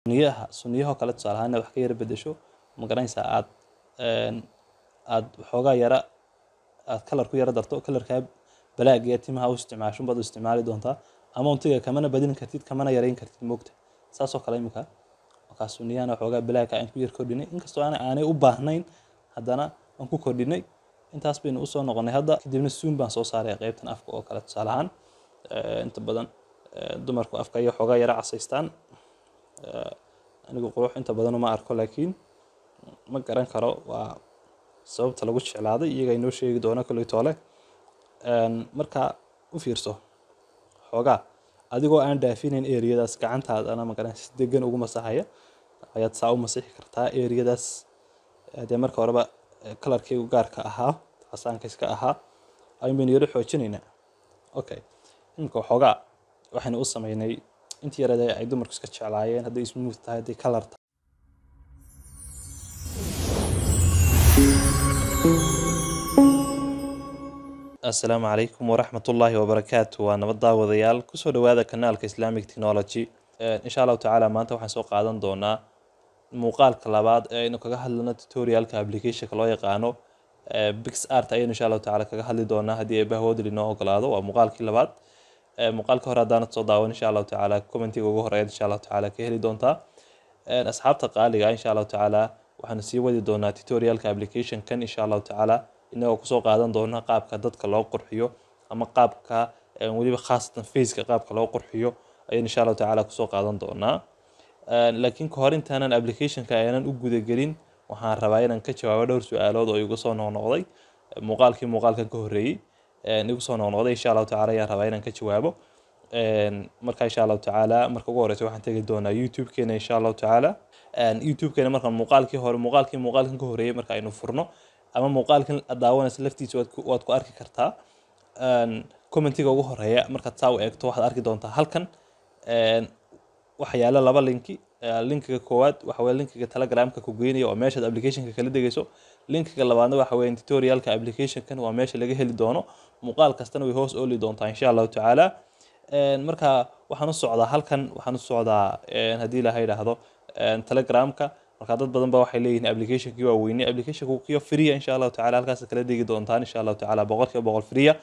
suniyaha suniyahoo kale tusaale ahaan inaad wax ka yara bedesho ma garanaysaa aad aad waxoogaa yara aad kalar ku yara darto kalarkaa balaag iyo timaha u isticmaasho baad u isticmaali doontaa ama untiga kamana badin kartid kamana yareyn kartid moogta saasoo kale imika markaa suniyahana waxoogaa balaagka aan ku yar kordhinay inkastoo aan aanay u baahnayn haddana aan ku kordhinay intaas baynu usoo noqonay hadda kadibna suun baan soo saaray qeybtan afka oo kale tusaale ahaan inta badan dumarku afka iyo xoogaa yara casaystaan anigu qurux inta badan uma arko laakiin ma garan karo waa sababta lagu jeclaaday iyaga inoo sheegi doona kolley toole marka u fiirso xoogaa adigoo aan dhaafinayn eriyadaas gacantaadana magaran si degan ugu masaxaya ayaad saa u masixi kartaa eriyadaas dee marka horeba kalarkaygu gaarka ahaa casaanka iska ahaa ayun baynu yaro xoojinaynaa okay imika xoogaa waxaynu u sameynay intii yarada ay dumarku iska jeclaayeen hadday smooth tahay hadday kalar tahay asalaamu calaykum waraxmat ullaahi wabarakaatu waa nabad daawadayaal kusoo dhawaada kanaalka islamic technology insha allahu tacaala maanta waxaan soo qaadan doonaa muuqaalka labaad ee aynu kaga hadlano tutorialka applicationka loo yaqaano bix art ayaynu insha allahu tacaala kaga hadli doonaa haddii eebahoodli inoo ogolaado waa muuqaalkii labaad muuqaalka hore haddaanad soo daawan insha allahu tacaala commentiga ugu horeeya insha allahu tacaala ka heli doontaa asxaabta qaaliga insha allahu tacaala waxaanu sii wadi doonaa tutorialka applicationkan insha allahu tacaala inagoo kusoo qaadan doona qaabka dadka loo qurxiyo ama qaabka weliba khaasatan faceka qaabka loo qurxiyo ayaan insha allahu tacaala kusoo qaadan doonaa laakiin kahor intaanan applicationka aanan u gudagelin waxaan rabaa inaan ka jawaabo dhowr su-aalood oo igu soo noqnoqday muuqaalkii muuqaalkan ka horreeyey igu soo noqnoqday insha allahu tacaala ayaan rabaa inaan ka jawaabo marka insha allahu tacaala marka ugu horeysa waxaan tegi doonaa youtube-keena insha allahu tacaala youtube-keena markaan muuqaalkii hore muuqaalkii muuqaalkan ka horreeyey marka aynu furno ama muuqaalkan daawanaysa laftiisa waad ku arki kartaa commentiga ugu horeeya markaad saa u eegto waxaad arki doontaa halkan waxa yaala laba linki linkiga koowaad waxa weye linkiga telegramka ku geynaya oo meeshaad applicationka kala degayso linkiga labaadna waxa weye tutorialka applicationkan waa meesha laga heli doono muuqaal kastana way hoos ooli doontaa insha allahu tacaala marka waxaan u socdaa halkan waxaan u socdaa haddii ilaha yidhaahdo telegramka marka dad badan ba waxay leeyihiin applicationkii waa weynay applicationku kiyo freeya insha allahu tacala halkaas kala degi doontaan insha allahu tacala boqolkiiba boqol freeya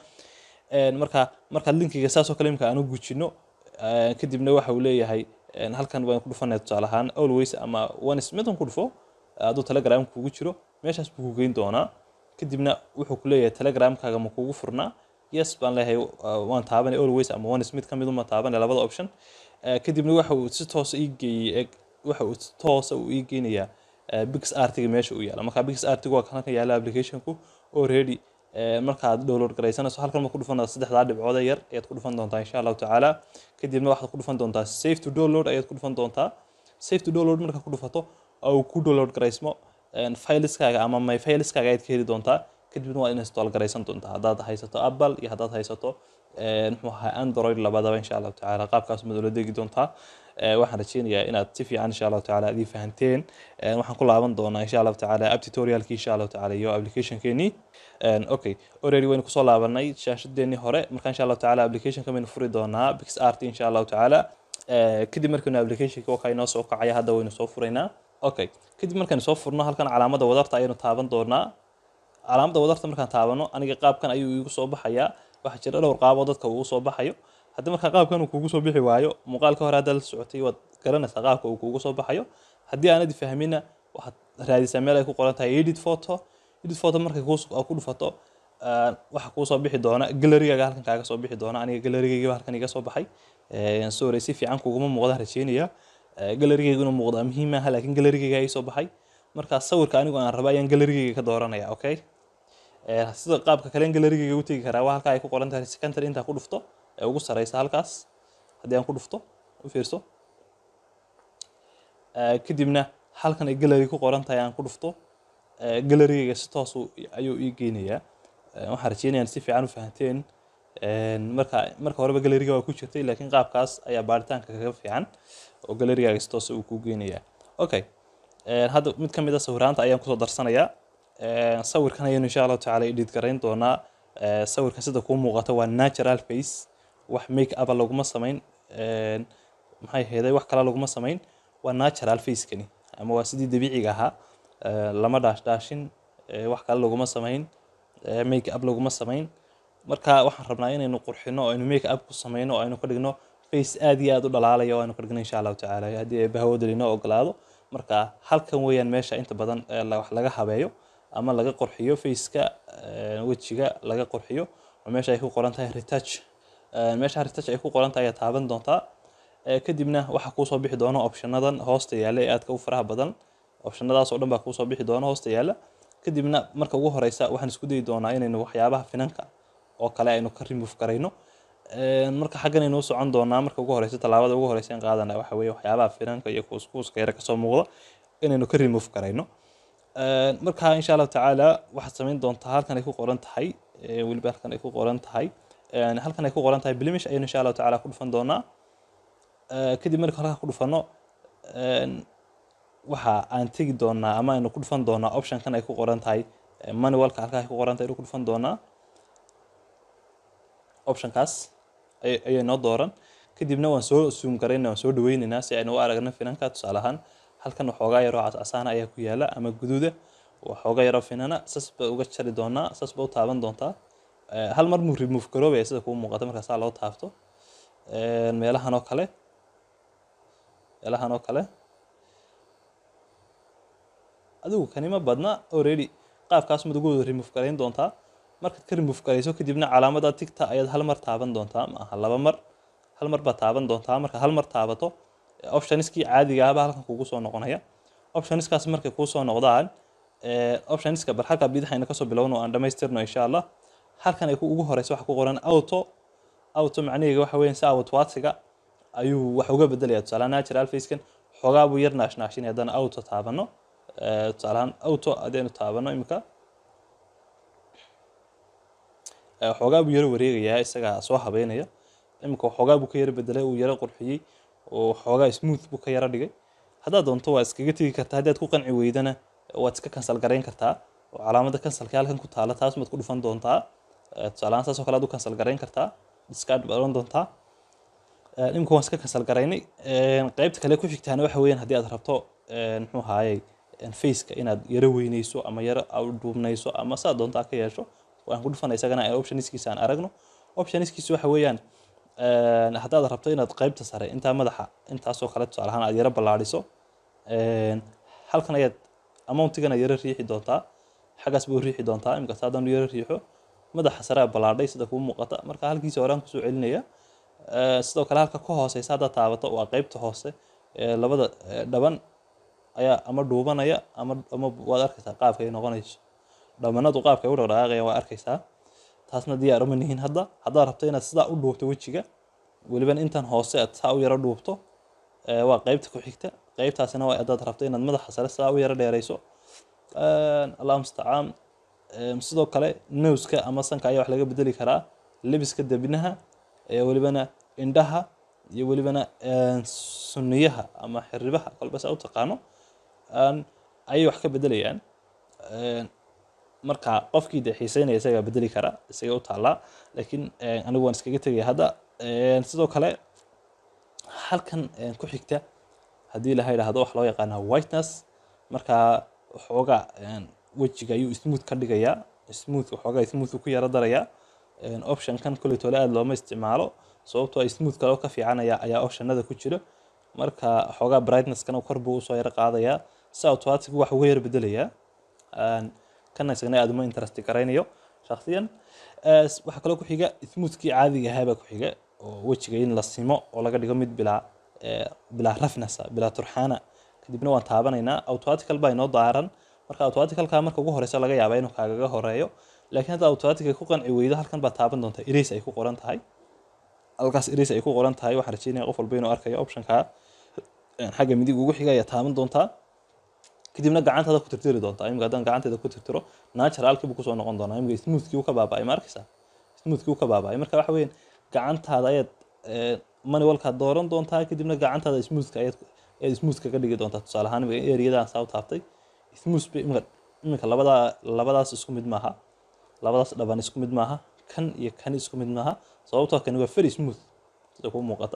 marka markaad linkiga saasoo kale imka aan u gujino kadibna waxa uu leeyahay halkan waan ku dhufanaya tusaale ahaan always ama one smidan ku dhufo hadduu telegram kugu jiro meeshaas buu ku geyn doonaa kadibna wuxuu ku leeyahay telegramkaaga ma kugu furnaa yes baan leeyahay waan taabanay always ama one smith ka mid uma taabanay labada option kadibna waxa uu si toosa ii geeyey waxa uu toosa uu ii geynayaa bix artiga meesha uu yaala marka bix artiga waa halkan yaala applicationku already markaad download garaysanayso halkan ma ku dhufan saddexdaa dhibcood yar ayaad ku dhufan doontaa insha allahu tacaala kadibna waxaad ku dhufan doontaa safe to download ayaad ku dhufan doontaa safe to download marka ku dhufato oo ku download garaysmo fileskaaga ama my fileskaaga ayaad ka heli doontaa kadibna waa in install garaysan doontaa haddaad haysato apple iyo haddaad haysato muxuu ahaa android labadaba insha allahu tacaala qaabkaas maad ula degi doontaa waxaan rajeynayaa inaad si fiican insha allahu tacaala adii fahanteen waxaan ku laaban doonaa insha allahu tacaala app tutorialkii insha allahu tacaala iyo applicationkeenii okay already waynu kusoo laabanay shaashadeenii hore marka insha allahu tacaala applicationka baynu furi doonaa bix art insha allahu tacaala kadib markaynu applicationka wakaa inoo soo kacaya hadda waynu soo furaynaa okay kadib markaynu soo furno halkan calaamada wadarta ayaynu taaban doonaa calaamada wadarta markaan taabano aniga qaabkan ayuu igu soo baxayaa waxaa jira dhowr qaaboo dadka uu soo baxayo haddii markaa qaabkan uu kugu soo bixi waayo muuqaalka hore haddaad la socotay waad garanaysaa qaabka uu kugu soo baxayo haddii aanad fahmina waxaad raadisaa meel ay ku qoran tahay edit photo edit photo markay ku dhufato waxa kuu soo bixi doona galarigaaga halkan kaaga soo bixi doona aniga galarigaygiba halkan iga soo baxay sorry si fiican kuguma muuqdaan rajeynaya galarigayguna muuqdaa muhiim maaha laakiin galarigayga ii soo baxay markaa sawirka anigu aan raba ayaan galarigayga ka dooranaya okay sida qaabka kalen galarigayga u tegi karaa waa halkaa ay ku qoran tahay secondary intaa ku dhufto ee ugu sareysa halkaas haddii aan ku dhufto u fiirso kadibna halkan ay gallery ku qoran tahay aan ku dhufto gallerygayga si toos ayuu ii geynayaa waxaan rajeynaya si fiican u fahanteen marka marka horeba galleriga waa ku jirtay laakiin qaabkaas ayaa baaritaanka kaga fiican oo gallerigaaga si toos uu kuu geynayaa okay hadda mid ka mid a sawiraanta ayaan kusoo darsanayaa sawirkan ayaynu insha allahu tacaala edit garayn doonaa sawirkan sida kuu muuqata waa natural face wax make upa laguma samayn maxay heeday wax kale laguma samayn waa natural facekani ama waa sidii dabiiciga ahaa Eh, lama dhaashdhaashin eh, wax kale laguma samayn eh, make up laguma samayn marka waxaan rabnaa inaynu qurxino oo aynu make up ku samayno oo aynu ka dhigno face aad iyo aad u dhalaalaya oo aynu ka dhigno insha allahu tacaala haddii ay bahawooda inoo ogolaado marka halkan weeyaan meesha inta badan eh, la- wax laga habeeyo ama laga qurxiyo faceka eh, wejiga laga qurxiyo oo meesha ay ku qoran tahay retouch Eh, meesha retouch ay ku qoran tahay ayaa taaban doontaa Eh, kadibna waxaa kuusoo bixi doona optionadan hoosta yaalla ee aadka u faraha badan optionadaas oo dhan baa kuusoo bixi doona hoosta yaalla kadibna marka ugu horeysa waxaan isku dayi doonaa inaynu waxyaabaha finanka oo kale aynu ka remove garayno Een, marka xaggan aynu u socon doonaa marka ugu horeysa tallaabada ugu horeysa in qaadana waxa weeye waxyaabaha finanka iyo kuuskuuska yara kasoo muuqda inaynu ka remove garayno Een, marka insha allahu tacaala waxaad samayn doontaa halkan ay ku qoran tahay ee, weliba halkan ay ku qoran tahay Een, halkan ay ku qoran tahay blemish ayaynu insha allahu tacaala ku dhufan doonaa Ee, kadib marka halkaa ku dhufano een, waxa aan tegi doonaa ama aynu ku dhufan doonaa optionkan ay ku qoran tahay eh, manualka halkaa ay ku qoran tahay aynu ku dhufan doonaa optionkaas ay- ayay noo dooran kadibna waan soo zoom garaynaa waan soo dhaweynaynaa si aynu u aragno finanka tusaale ahaan halkan waxoogaa yaroo casaana ayaa ku yaala ama guduuda waxoogaa yaroo finana sas ba uga jari doonaa sas ba u taaban doontaa Eh, hal mar muu remove garoobaya sida kuu muuqata markaa saa loo taabto Een, meelahan oo kale meelahan oo kale adigu kanima badna already qaabkaas mad ugu wada remove garayn doontaa markaad ka remove garayso kadibna calaamada tigta ayaad hal mar taaban doontaa ma aha laba mar hal mar baad taaban doontaa marka hal mar taabato eh, optionskii caadiga ahba halkan kugu soo noqonaya optionskaas markay kuu soo noqdaan eh, optionska bar halka bidixayna kasoo bilowno oo aan dhamaystirno insha allah halkan ay ku ugu horeysa waxa ku qoran auto auto macnaheega waxa weeyaan si awatwaadsiga ayuu wax uga bedelaya tusaale ahaan natural facekan xoogaa buu yar naashnaashinaya haddana auto taabano Eh, tusaale ahaan auto haddaynu taabano imika Eh, xoogaa buu yaro wareegayaa isagaa soo habeynaya imika xoogaa buu ka yaro bedelay uu yaro qurxiyey oo xoogaa smooth buu ka yaro dhigay haddaad doonto waa iskaga tegi kartaa haddii aad ku qanci weydana waad iska cancel garayn kartaa oo calaamada cancelka halkan ku taala taas maad ku dhufan doontaa Eh, tusaale ahaan saas oo kale aad u cancel garayn kartaa discard baad oran doontaa Eh, imika waan iska cancel garaynay Een, qaybta kale ku xigtaana waxa weeyaan haddii aad rabto een, muxuu ahaayey een, faceka inaad yaro weyneyso ama yaro aad duubnayso ama saa doontaa ka yeesho waan ku dhufana isagana ee optionskiisa aan aragno optionskiisa waxa weeyaan een, haddaad rabto inaad qaybta sare intaa madaxa intaasoo kale tusaale ahaan aad yaro ballaadhiso een, halkan ayaad amountigana yaro riixi doontaa xaggaas buu riixi doontaa imika haddaan yaro riixo madaxa sare aa ballaadhay sida kuu muuqata marka halkiisa horaan kusoo celinaya Eh, sidoo kale halka ka hooseysa haddaad taabato waa qeybta hoose ee labada eh, dhaban ayaa ama dhuubanaya ama ama waad arkaysaa qaabka ay noqonayso dhamanadu qaabka ay u dhaqdhaqaaqayaan waa arkaysaa taasna diyaar uma nihin hadda haddaad rabto inaad sidaa u dhuubto wejiga weliban intan hoose aad saa u yaro dhuubto eh, waa qeybta ku xigta qeybtaasina waa haddaad rabto inaad madaxa sare sidaa u yaro dheerayso allahu mustacaan Em, sidoo kale nowska ama sanka ayaa wax laga bedeli karaa lebiska debinaha ee welibana indhaha iyo welibana een, sunniyaha ama xiribaha kolba saa u taqaano een, ayay wax ka bedelayaan Een, marka qofkii dee xiiseynaya isagaa bedeli kara isaga u taallaa laakiin een, anigu waan iskaga tegaya hadda Een, sidoo kale halkan een, ku xigta haddii laha yidhaahdo wax loo yaqaana whiteness marka waxoogaa een, wejiga ayuu smooth ka dhigayaa smooth waxoogaa smooth uu ku yaro darayaa Een, optionkan koley tole aada looma isticmaalo sababtoo ah smooth kale oo ka fiicanaya ayaa optionada ku jira marka waxoogaa brightnesskana kor buu usoo yaro qaadayaa si automatic wax uga yar bedelayaa Een, kana isagna aada uma interest garaynayo shakhsiyan Eh, s- waxaa kaloo ku xiga smoothkii caadiga ahaabaa ku xiga oo wejiga in la simo oo laga dhigo mid bilaa eh, bilaa roughness ah, bilaa turxaana kadibna waan taabanaynaa automatical baa inoo daaran marka automaticalka marka ugu horeysa laga yaabaa inuu kaagaga horeeyo laakiin hadda automatic ay ku qanci weydo halkan baad taaban doontaa erase ay ku qoran tahay halkaas erase ay ku qoran tahay waxaan rajeynaya qof walba inuu arkayo optionka een, xagga midig ugu xiga ayaa taaban doontaa kadibna gacantaada ku tirtiri doontaa imika haddaan gacanteeda ku tirtiro naturalkii buu kusoo noqon doonaa imika smoothkii uu ka baaba'ay ma arkaysaa smoothkii uu ka baaba'ay marka waxa weeyaan gacantaada ayaad eh, manualkaad dooran doontaa kadibna gacantaada smoothka ayaad ayaad smoothka ka dhigi doontaa tusaale ahaan imika eriyadaan saa u taabtay smooth bay imika imika labadaa labadaas isku mid maaha labadaas dhaban isku mid maaha kan iyo kan isku mid maaha sababtoo kani waa very smooth sida kuu muuqata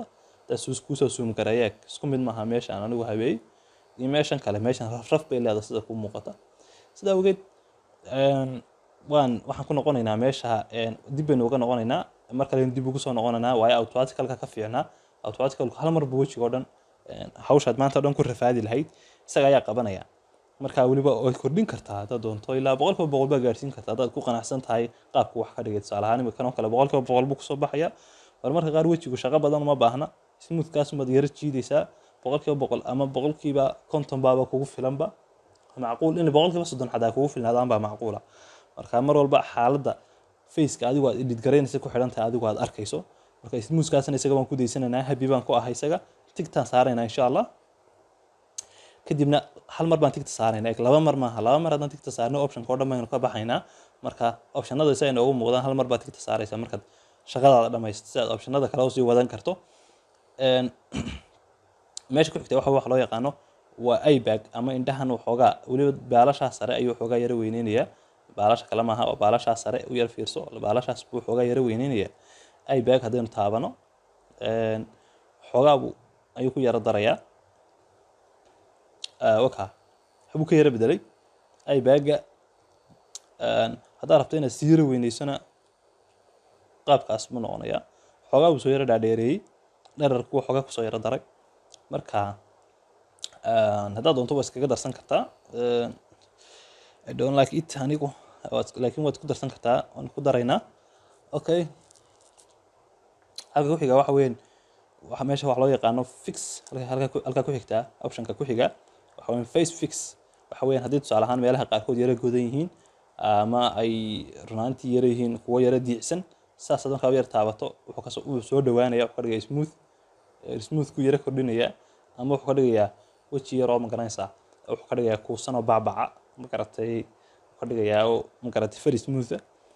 taas kusoo suum gareeya isku mid maaha meeshaan anigu habeey iyo meeshan kale meeshan rafraf bay leedahay sida ku muuqata sida awgeed waan waxaan ku noqonaynaa meesha dib baynu uga noqonaynaa mar kale dib ugu soo noqonaynaa waayo automaticalka ka fiicnaa automaticalku hal marba wejiga oo dhan hawshaad maanta o dhan ku rafaadi lahayd isaga ayaa qabanaya marka weliba way kordhin kartaa haddaad doonto ilaa boqolkiiba boqol baa gaarsiin kartaa haddaad ku qanacsan tahay qaabku wax ka dhigay tusaale ahaan imika kanoo kale boqolkiiba boqol buu kusoo baxaya bal marka qaar wejigu shaqo badan uma baahna smoothkaas umaad yara jiidaysaa boqolkiiba boqol ama boqolkiiba konton baaba kugu filanba macquul in boqolkiiba soddon xataa kugu filnaadaan baa macquula marka mar walba xaaladda faceka adigu aad edit garaynaysa ku xidhan tahay adigu aad arkayso marka smoothkaasna isaga waan ku daysanaynaa happy baan ku ahay isaga tigtaan saaraynaa insha allah kadibna hal mar baan tigta saaraynaa eg laba mar maaha laba mar haddaan tigta saarno optionka oo dhan baynu ka baxaynaa marka optionada si ay noogu muuqdaan hal mar baad tigta saaraysa markaad shaqadaada dhamaysto si aad optionada kale usii wadan karto meesha ku xigta waxa wax loo yaqaano waa ibag ama indhahan waxoogaa weliba baalashaa sare ayuu waxoogaa yara weyneynayaa baalasha kale maaha oo baalashaa sare u yar fiirso baalashaas buu waxoogaa yara weyneynaya ibag haddaynu taabano waxoogaa buu ayuu ku yara darayaa waka waxbuu ka yara bedelay ibaga haddaad rabto inaad sii yara weyneysona qaabkaas buu noqonayaa waxoogaa buu soo yara dhaadheereeyey dherarku waxoogaa kusoo yara daray marka haddaad doonto waa iskaga darsan kartaa i don't like it anigu laakiin waad ku darsan kartaa waan ku daraynaa okay halka ku xiga waxa weyn waxa meesha wax loo yaqaano fix halka ku xigtaa optionka ku xiga waxa weyn face fix waxa weyn haddii tusaale ahaan meelaha qaarkood yara godan yihiin ama ay runaantii yara yihiin kuwo yara diicsan saas hadan kaaba yar taabato wuxuu kasoo uu soo dhawaanaya wuxuu ka dhigaya smooth smoothku yara kordhinaya ama wuxuu ka dhigayaa weji yaroo ma garanaysaa wuxuu ka dhigayaa kuusan oo bacbaca ma garatay wuxuu ka dhigayaa oo ma garatay very smooth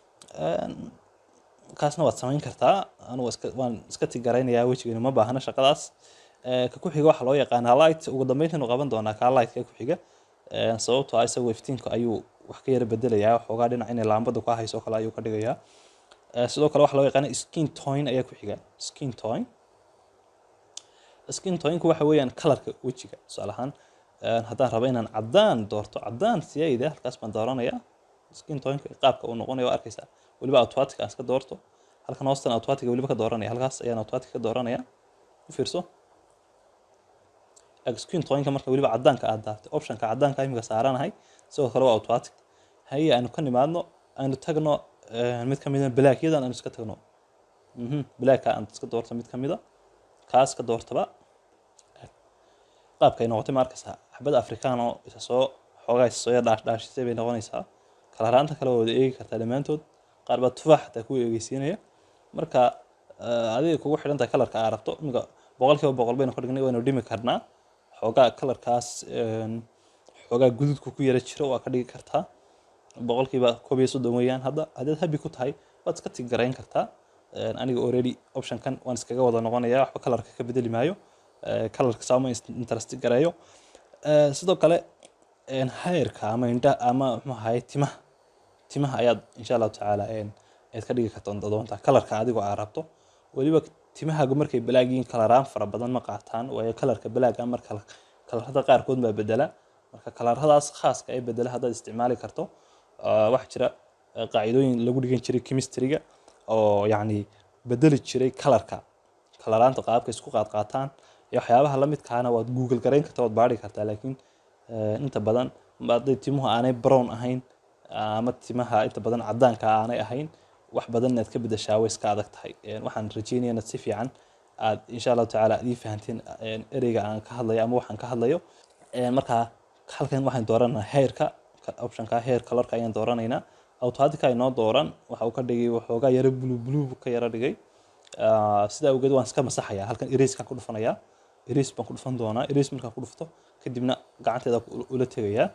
kaasna waad samayn kartaa anugu iska waan iska tigaraynayaa wejigani ma baahna shaqadaas ka ku xiga waxaa loo yaqaanaa light ugu dambeyntaanu qaban doonaa kaa lightka ku xiga sababtoo ah isagoo iftiinka ayuu wax ka yara bedelayaa waxoogaa dhinac inay laambada ku hayso kale ayuu ka dhigayaa sidoo kale waxaa loo yaqaana skin toin ayaa ku xiga skin toin skin toinku waxa weeyaan kalarka wejiga tusaale ahaan haddaan rabo inaan caddaan doorto caddaan siyayda halkaas baan dooranayaa skin toinka qaabka uu noqonayo waa arkaysaa weliba automatic aan iska doorto halkan hoostan automatic weliba ka dooranaya halkaas ayaan automatic ka dooranaya u fiirso skin toinka marka weliba caddaanka aad daartay optionka caddaanka imika saaranahay sidoo kale waa automatic haye aanu ka nimaadno aanu tagno mid ka mida blackyadan aanu iska tagno blackka aan iska doorto mid ka mida kaas ka doortaba qaabka ay noqotay ma arkaysaa xabada afrikaan oo isa soo xoogaa isa soo yar dhaash dhaashisay bay noqonaysaa kalaraanta kale waa wada eegi kartaa dhammaantood qaar baa tufaax xataa ku eegeysiinaya marka adiga kugu xidhan tahay kalarka aa rabto imika boqolkiiba boqol baynu ka dhignay waynu dhimi karnaa xoogaa kalarkaas xoogaa gududku ku yara jiro waa ka dhigi kartaa boqolkiiba koob iyo soddon weeyaan hadda haddaad habi ku tahay waad iska tigarayn kartaa aniga already optionkan waan iskaga wada noqonaya waxba kalarka ka bedeli maayo kalarka saama interest gareeyo sidoo kale hayrka ama indha ama muxuu ahaye timaha timaha ayaad insha allahu tacaala aad ka dhigi karta doontaa kalarka adigoo aa rabto weliba timahaagu markay balaagiin kalaraan fara badan ma qaataan waayo kalarka balaaga marka kalarada qaarkood baa bedela marka kalaradaas khaaska ee bedela haddaad isticmaali karto waxaa jira qaacidooyin lagu dhigan jiray chemistryga oo yacni bedeli jiray kalarka kalaraanta qaabka isku qaad qaataan iyo waxyaabaha la midkaana waad google garayn kartaa waad baari kartaa laakiin inta badan hadday timuhu aanay brown ahayn ama timaha inta badan caddaanka aanay ahayn wax badan inaad ka bedeshaa way iska adag tahay waxaan rajeynaya inaad si fiican aad insha allahu tacaala aad ii fahanteen ereyga aan ka hadlayo ama waxaan ka hadlayo markaa halkan waxaan dooranaa heerka optionka heer colorka ayaan dooranaynaa automatica inoo dooran waxa uu ka dhigay waxoogaa yaro blue blue ka yaro dhigay sidaa awgeed waan iska masaxayaa halkan erasekaan ku dhufanayaa erase baan ku dhufan doonaa erase markaan ku dhufto kadibna gacanteeda ula tegayaa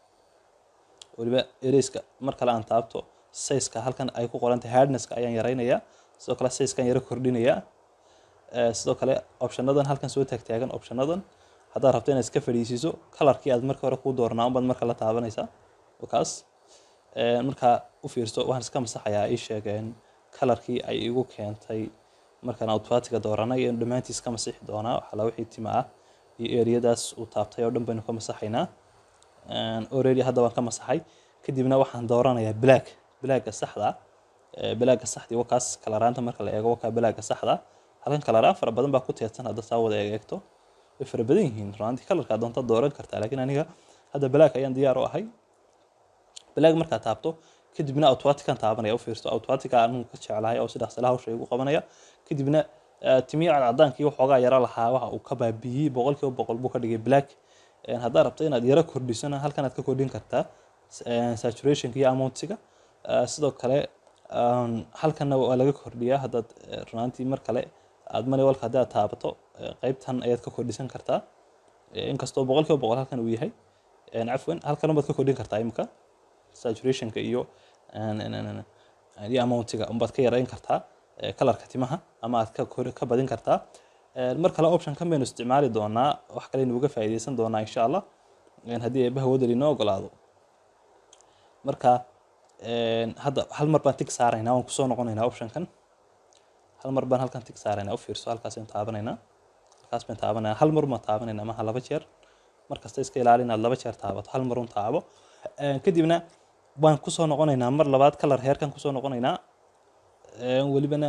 weliba eraseka mar kale aan taabto sayska halkan ay ku qorantahay hardnesska ayaan yaraynayaa sidoo kale sayskaan yaro kordhinayaa sidoo kale optionadan halkan soo taagtaagan optionadan haddaad rabto inaad iska fadhiisiiso kalarkii aad marka hore kuu dooranaa unbaad marka la taabanaysaa kaas markaa u fiirso waxaan iska masaxayaa ii sheegeen kalarkii ay igu keentay markaan automatica dooranay ayaynu dhammaantiis ka masixi doonaa waxala wixii tima ah iyo eriyadaas uu taabtay oo dhan baynu ka masaxaynaa already hadda waan ka masaxay kadibna waxaan dooranayaa black blacka saxda blacka saxdii wakaas kalaraanta marka la eego wakaa blacka saxda halkan kalaraan fara badan baa ku teedsan hadda saa wada eegto way fara badan yihiin runaantii kalarkaa doonta dooran kartaa laakiin aniga hadda black ayaan diyaar u ahay black markaa taabto kadibna automatican taabanaya u fiirso automatica anigu ka jeclahay oo sidaas la hawsha igu qabanaya kadibna timiya cadcadaankii waxoogaa yaro lahaa waxa uu ka baabiyey boqolkiiba boqol buu ka dhigay black haddaad rabto inaad yaro kordhisona halkan aad ka kordhin kartaa saturationka iyo amountiga sidoo kale halkanna waa laga kordhiyaa haddaad runaantii mar kale aad maniwalka haddii aad taabato qeybtan ayaad ka kordhisan kartaa inkastoo boqolkiiba boqol halkan uu yahay cafwan halkan baad ka kordhin kartaa imika saturationka iyo iyo amountiga unbaad ka yarayn kartaa kalarka timaha ama aad ka ka badin kartaa mar kale option kan baynu isticmaali doonaa wax kaleynu uga faa'iideysan doonaa insha allah haddii eebbaha wadali inoo ogolaado marka hadda hal mar baan tig saaraynaa waan kusoo noqonaynaa optionkan hal mar baan halkan tig saaraynaa u fiirso halkaas aynu taabanaynaa halkaas baan taabanayna hal mar baan taabanaynaa maha laba jeer markasta iska ilaali inaad laba jeer taabato hal mar un taabo kadibna waan kusoo noqonaynaa mar labaad kalar heerkan kusoo noqonaynaa welibana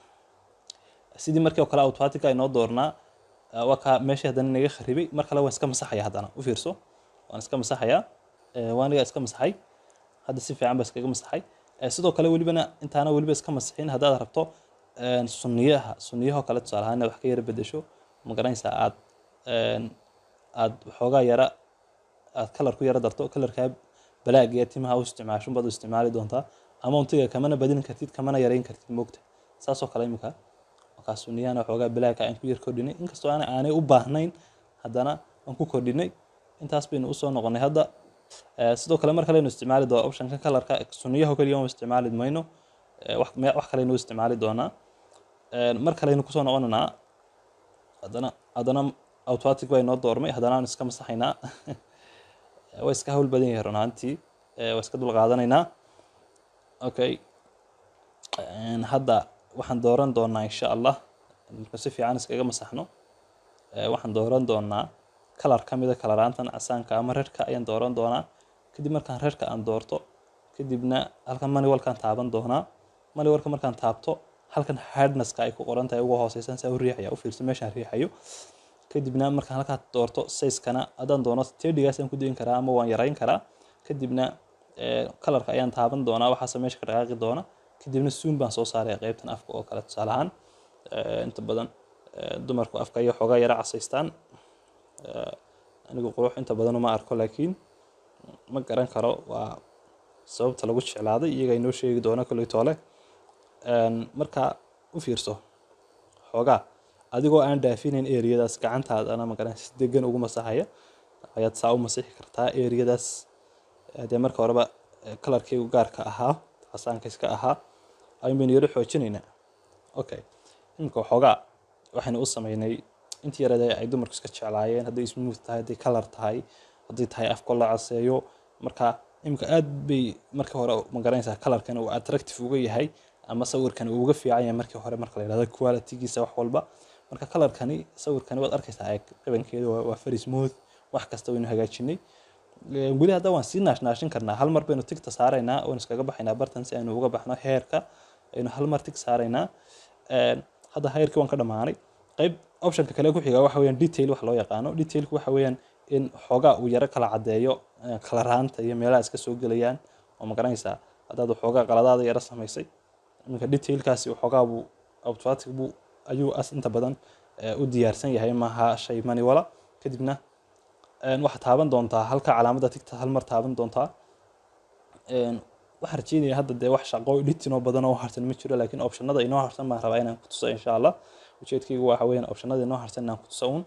sidii markii oo kale automatica inoo doornaa waa kaa meeshii haddana inaga kharibay mar kale waan iska masaxaya haddana u fiirso waan iska masaxayaa waaniga iska masaxay hadda si fiican baa iskaga masaxay sidoo kale welibana intaana weliba iska masixin haddaad rabto sunniyaha sunniyahoo kale tusaale ahaan inaad wax ka yara bedesho ma garanaysaa aad aad waxoogaa yara aad kalar ku yara darto kalarkaa balaag iyo timaha u isticmaasho baad u isticmaali doontaa amountiga kamana badin kartid kamana yarayn kartid moogta saasoo kale imika markaa sunniyahana waxoogaa balaaga aan ku yar kordhinay inkastoo aan aanay u baahnayn haddana aan ku kordhinay intaas baynu usoo noqonay hadda sidoo kale mar kaleynu isticmaali doona optionka kalarka sunniyaho keliya uma isticmaali mayno wax kaleynu u isticmaali doonaa mar kaleynu kusoo noqonaynaa haddana haddana automatic baa inoo doormay haddana aan iska masaxaynaa waa iska hawl badan yahay runaantii waa iska dul qaadanaynaa okay hadda waxaan dooran doonaa insha allah marka si fiican iskaga masaxno waxaan dooran doonaa kalar ka mida kalaraantan casaanka ama rerka ayaan dooran doonaa kadib markaan rerka aan doorto kadibna halkan maniwalkaan taaban doonaa maniwalka markaan taabto halkan hardnesska ay ku qoran tahay ugu hooseysan saa u riixaya u fiirso meeshaan riixayo kadibna markaan halkaa doorto sayskana haddaan doono tedigaas aan ku dayin karaa ama waan yarayn karaa kadibna kalarka ayaan taaban doonaa waxaase meesha ka dhaqaaqi doona kadibna suun baan soo saaraya qeybtan afka oo kale tusaale ahaan inta badan dumarku afka iyo xoogaa yara casaystaan anigu qurux inta badan uma arko laakiin ma garan karo waa sababta lagu jeclaaday iyaga inoo sheegi doona kolley toole marka u fiirso xoogaa adigoo aan dhaafinayn eriyadaas gacantaadana magaran si degan ugu masaxaya ayaad saa u masixi kartaa eriyadaas dee marka horeba kalarkaygu gaarka ahaa casaanka iska ahaa ayun baynu yaro xoojinaynaa okay imika xoogaa waxaynu u sameynay intii yarada ay dumarku iska jeclaayeen hadday smooth tahay hadday kalar tahay hadday tahay afko la caseeyo marka imika aad bay markii hore magaranaysaa kalarkan uu attractive uga yahay ama sawirkan uu uga fiican yahay markii hore marka la yidhahdo qualitygiisa wax walba marka kalarkani sawirkani waad arkaysaa eeg qabankeedu waa very smooth wax kasta waynu hagaajinay weli hadda waan sii naashnaashin karnaa hal mar baynu tigta saaraynaa oon iskaga baxaynaa bartan si aynu uga baxno heerka aynu hal mar tig saaraynaa hadda heerkii waan ka dhammaanay qayb optionka kale ku xiga waxa weeyaan detail wax loo yaqaano detailku waxa weeyaan in xoogaa uu yaro kala caddeeyo kalaraanta iyo meelaha iska soo gelayaan oo ma garanaysaa haddaad waxoogaa qaladaada yaro samaysay iminka detailkaasi waxoogaa buu automatic buu ayuu as inta badan u diyaarsan yahay maaha shay maniwala kadibna waxaad taaban doontaa halka calaamadda tigta hal mar taaban doontaa waxaan rajeynaya hadda dee wax shaqo editinoo badan oo harsan ma jiro laakiin optionada inoo harsan baan rabaa inaan ku tuso insha allah ujeedkaygu waxa weeyaan optionada inoo harsan inaan ku tuso uun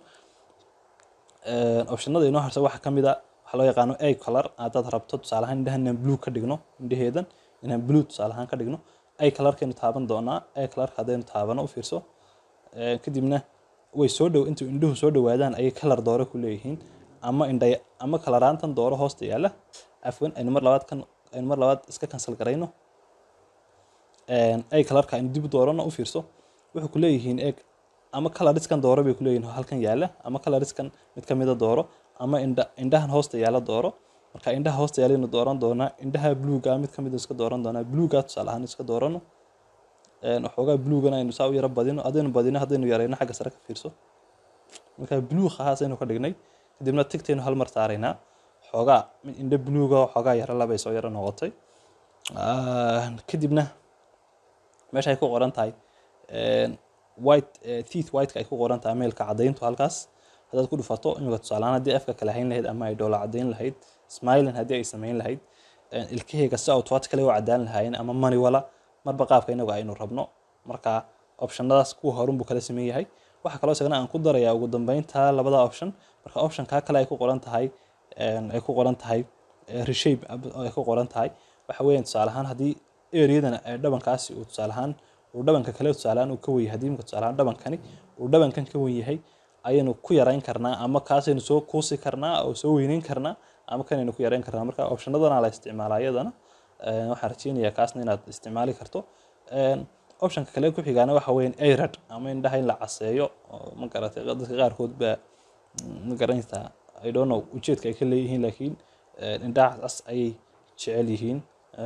optionada inoo harsan waxaa kamid a waxaa loo yaqaano a color haddaad rabto tusaale ahaan indhahan inaan blue ka dhigno indhaheedan inaan blue tusaale ahaan ka dhigno a colorkaynu taaban doonaa a colorka haddaynu taabano u fiirso kadibna way soo dhow intuu indhuhu soo dhowaadaan ayay kalar doore ku leeyihiin ama indhay ama kalaraantan dooro hoosta yaalla afwan aynu mar labaad kan aynu mar labaad iska cancel garayno ay kalarka aynu dib u doorano u fiirso wuxuu ku leeyihiin eeg ama coloriskan dooro bay ku leeyihiin halkan yaala ama coloriskan mid kamida dooro ama indha indhahan hoosta yaala dooro marka indhaha hoosta yaalaynu dooran doonaa indhaha bluega mid kamid iska dooran doonaa bluega tusaale ahaan iska doorano waxoogaa bluegana aynu saa u yaro badino haddaynu badino haddaynu yarayno xagga sare ka fiirso marka blueg ahaas aynu ka dhignay kadibna tigtaynu hal mar saaraynaa xoogaa indho bluega xoogaa yaro labay soo yaro noqotay kadibna meesha ay ku qoran tahay white teeth whiteka ay ku qoran tahay meelka caddayntu halkaas haddaad ku dhufato imika tusaalehaan haddii afka kale hayn lahayd ama ay dhoola caddayn lahayd smiling haddii ay samayn lahayd ilkaheyga si automatically u caddaan lahaayeen ama maniwala marba qaabka inagu aynu rabno marka optionadaas kuwa horun buu kala sameyn yahay waxaa kaloo isagana aan ku darayaa ugu dambeynta labada option marka optionka kale ay ku qoran tahay ay ku qoran tahay reshape ay ku qoran tahay waxa weeyaan tusaale ahaan haddii areadan dhabankaasi uu tusaale ahaan uu dhabanka kale tusaale ahaan uu ka wen yahay haddii imika tusaale ahaan dhabankani uu dhabankan ka wen yahay ayaynu ku yarayn karnaa ama kaasaynu soo kuusi karnaa oo soo weyneyn karnaa ama kanaynu ku yarayn karnaa marka optionadana la isticmaalaa iyadana waxaan rajeynayaa kaasna inaad isticmaali karto optionka kale ku xigaana waxa weeyaan airad ama indhaha in la caseeyo ma garatay dadka qaarkood baa ma garanaysaa i don't know ujeedka ay ka leeyihiin laakiin indhaha cas ayay jecel yihiin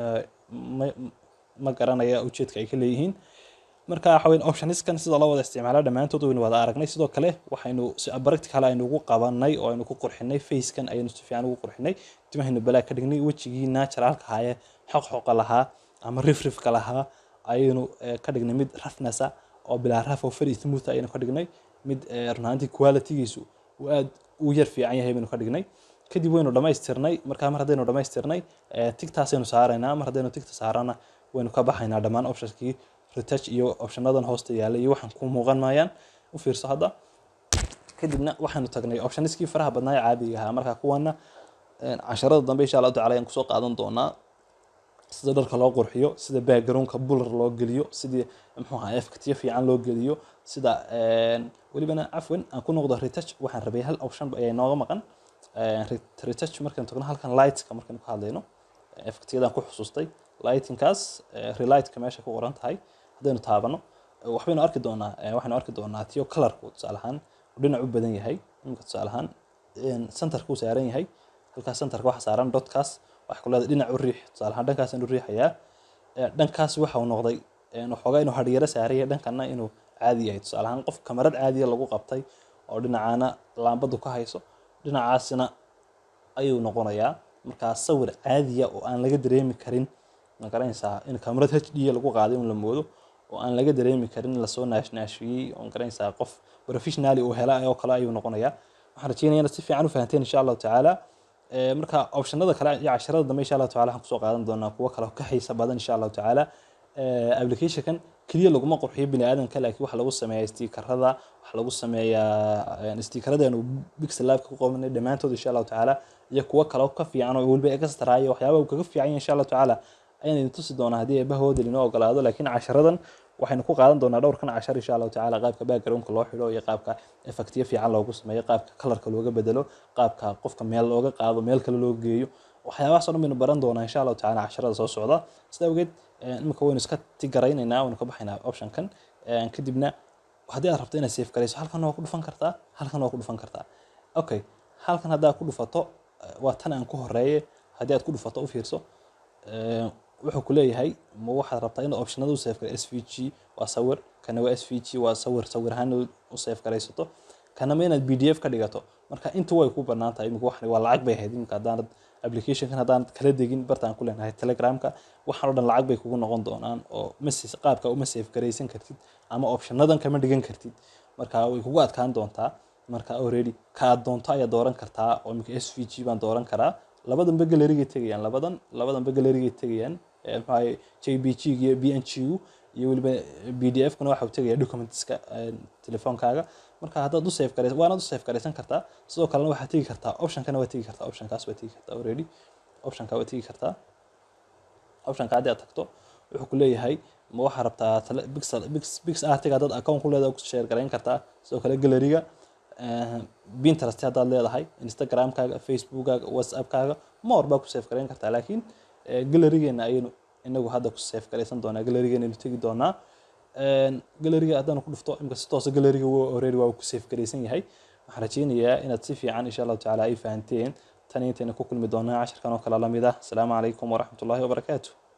ma garanaya ujeedka ay ka leeyihiin marka waxa weyn optioniskan sida loo wada isticmaala dhammaantood waynu wada aragnay sidoo kale waxaynu si practical aynu ugu qabanay oo aynu ku qurxinay facekan ayaynu si fiican ugu qurxinay timahaynu balaa ka dhignay wejigii naturalka ahaayee xoqxoqa lahaa ama rifrifka lahaa ayaynu ka dhignay mid rafnasa oo bilaa raf oo very smooth ayaynu ka dhignay mid runaantii qualitygiisu uu aad u yar fiican yahay baynu ka dhignay kadib waynu dhamaystirnay markaa mar haddaynu dhamaystirnay tigtaasaynu saaraynaa mar haddaynu tigta saarana waynu ka baxaynaa dhammaan optionskii retouch iyo optionadan hoosta yaala iyo waxaan ku muuqan maayaan u fiirso hadda kadibna waxaanu tagnay optioniskii faraha badnaa ee caadiga ahaa marka kuwana casharada dambe insha allahu tacala ayaan kusoo qaadan doonaa sida dharka loo qurxiyo sida backgroundka bular loo geliyo sidii muxuu ahaa efktiyo fiican loo geliyo sida welibana cafwan aan ku noqdo retouch waxaan rabay hal option ayaa inooga maqan retouch markaan tagno halkan lightska markaan ka hadlayno efktiyadaan ku xusuustay lightingkaas relightka meesha ku qoran tahay haddaynu taabano waxbaynu arki doonaa waxaynu arki doonaa tiyo colorku tusaale ahaan uu dhinac u badan yahay imika tusaale ahaan centerka uu saaran yahay halkaas centerka waxa saaran dotkaas waxa ku leedahay dhinac u riix tusaale ahaan dhankaasaan u riixayaa dhankaas waxa uu noqday waxoogaa inuu hadhiyaro saaraya dhankana inuu caadi yahay tusaale ahaan qof kamarad caadiya lagu qabtay oo dhinacaana laambadu ka hayso dhinacaasina ayuu noqonayaa markaa sawir caadiya oo aan laga dareemi karin ma garanaysaa in kamarad h d lagu qaaday in la moodo oo aan laga dareemi karin lasoo naashnaashiyey oo garanaysaa qof professionally uu hela oo kale ayuu noqonayaa waxaan rajeynaya inaad si fiican u fahanteen insha allahu tacaala marka optionada kale iyo casharada dambe insha allahu tacala waxaan kusoo qaadan doonaa kuwo kale ka xiisa badan insha allahu tacaala applicationkan keliya laguma qurxiyo bini aadamka laakiin waxa lagu sameeyaa stiikarada waxa lagu sameeyaa stiikaradeenu bixel labka ku qabanay dhammaantood insha allahu tacaala iyo kuwo kale ka fiican oo weliba extra iyo waxyaabaha uu kaga fiican yahay insha allahu tacaala ayaan idin tusi doonaa haddii eebahooda inoo ogolaado laakiin casharadan waxaynu ku qaadan doonaa dhowrkan cashar insha allahu tacaala qaabka backgroundka loo xidho iyo qaabka effectiyo fiican loogu sameeyo qaabka kalarka looga bedelo qaabka qofka meel looga qaado meel kale loo geeyo waxyaabahaas oo dhan baynu baran doonaa insha allahu tacaala casharada soo socda sida awgeed imika waynu iska tigaraynaynaa waynu ka baxaynaa optionkan kadibna haddii aad rabto inaad safe garayso halkan waa ku dhufan kartaa halkan waa ku dhufan kartaa okay halkan haddaad ku dhufato waa tan aan ku horeeye haddii aad ku dhufato u fiirso wuxuu ku leeyahay ma waxaad rabtaa inaad optionada u safe garay s v g waa sawir kana waa s v g waa sawir sawir ahaan u safe garaysato kana ma inaad b d f ka dhigato marka intu way ku banaan tahay imika waxan waa lacag bay ahayd imika haddaanad applicationkan haddaanad kala degin bartaan ku leenahay telegramka waxaan o dhan lacag bay kugu noqon doonaan oo message qaabka uma safe garaysan kartid ama optionadan kama dhigan kartid marka way kugu adkaan doontaa marka already kaad doonto ayaad dooran kartaa oo imika s v g baan dooran karaa labadanba galerigay tegayaan labadan labadanba galerigay tegayaan maxaa j b g iyo b n g u iyo weliba b d f kuna waxa uu tegaya documentska telefoonkaaga marka haddaad u safe garaysa waanaad u safe garaysan kartaa sidoo kalena waxaad tegi kartaa optionkana waa tegi kartaa optionkaas waa tegi kartaa already optionka waa tegi kartaa optionka haddii aad tagto wuxuu ku leeyahay ma waxaa rabtaa pixel pix pix artiga haddaad account ku leedahay ku share garayn kartaa sidoo kale galeriga pinterest haddaad leedahay instagramkaaga facebookkaaga whatsappkaaga more baa ku safe garayn kartaa laakiin galerigeena ayaynu inagu hadda ku safe garaysan doonaa galerigeena aynu tegi doonaa galeriga haddaan ku dhufto imika si toosa galeriga already waa ku safe garaysan yahay waxaan rajeynayaa inaad si fiican insha allahu tacaala ay fahanteen tan intayna ku kulmi doonaa casharkan oo kale lamid ah asalaamu calaykum waraxmatullahi wabarakaatu